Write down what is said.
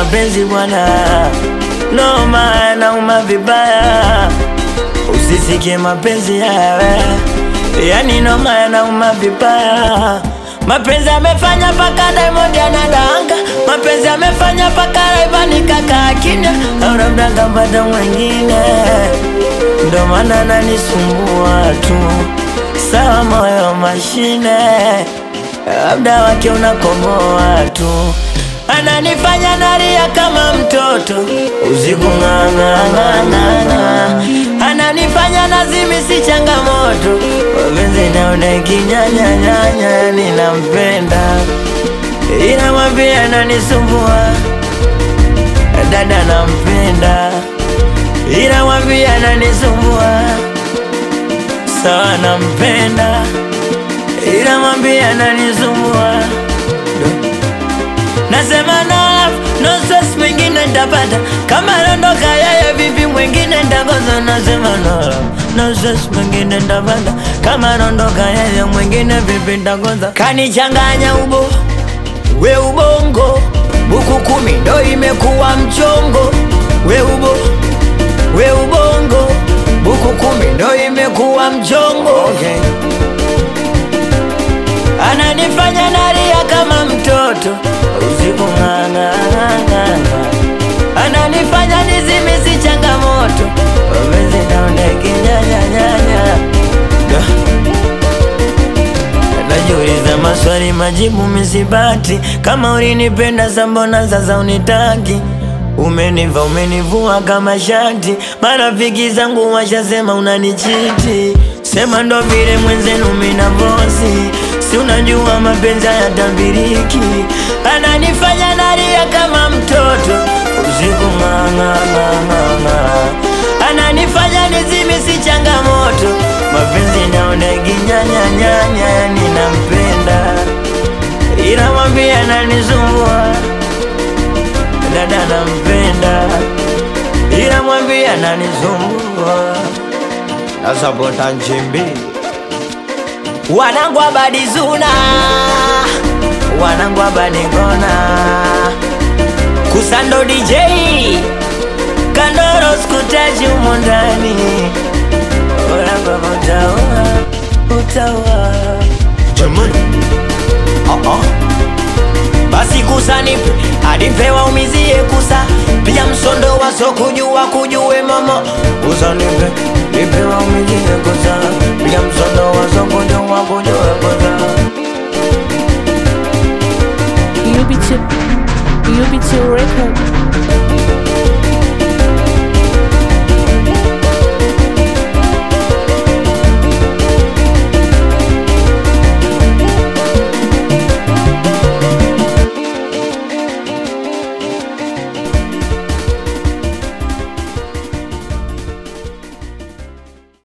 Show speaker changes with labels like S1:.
S1: mapenzi bwana, noma yanauma vibaya. Usisikie mapenzi yawe, yani noma yanauma vibaya. Mapenzi amefanya paka Diamond anadanga, mapenzi amefanya paka Rayvanny kaka kimya, au labda kapata mwingine, ndo maana ananisumbua tu. Sawa, moyo mashine, labda wake unakomoa tu, ananifanya nalia kama mtoto usiku ng'ang'ang'ang'ana, ananifanya nazimisi changamoto, mapenzi naona kinyanyanyanya, ninampenda ila mwambie ananisumbua, dada nampenda ila mwambie ananisumbua, sawa nampenda ila mwambie ananisumbua Nasema no love, no stress, mwingine ntapata kama rondoka yeye, vipi mwingine ntakosa? Nasema no love, no stress, mwingine ntapata kama rondoka yeye, mwingine vipi ntakosa? Kanichanganya ubo we ubongo, buku kumi ndo imekuwa mchongo. We ubo we ubongo, buku kumi ndo imekuwa mchongo. Okay. Ananifanya nalia kama mtoto usiku ng'ang'ang'ang'a, ananifanya nizimisi changamoto, mapenzi naona kinyanyanyanya. Najiuliza maswali majibu misipati, kama ulinipenda sa mbona sasa unitaki? Umeniva umenivua kama shati, marafiki zangu washasema unanichiti, sema ndo vile mwenzenu mina vosi Si unajua mapenzi hayatabiriki, ananifanya nalia kama mtoto usiku ng'ang'ang'ang'a, ananifanya nizimisi changamoto, mapenzi naona kinyanyanyanya, ninampenda ila mwambie ananisumbua, dada nampenda ila mwambie ananisumbua, nasapota nchimbi wanangu abadizuna wanangu abadingona kusando DJ kandoro skutaji umo ndani orababa utaua utaua
S2: Jamani, ah ah,
S1: basi kusa nipe adipe waumizie kusa pia msondo waso kujua kujue mama kusa nipe nipe waumizie kusa pia msondo waso kujua kujue kusa
S3: UB2 UB2 record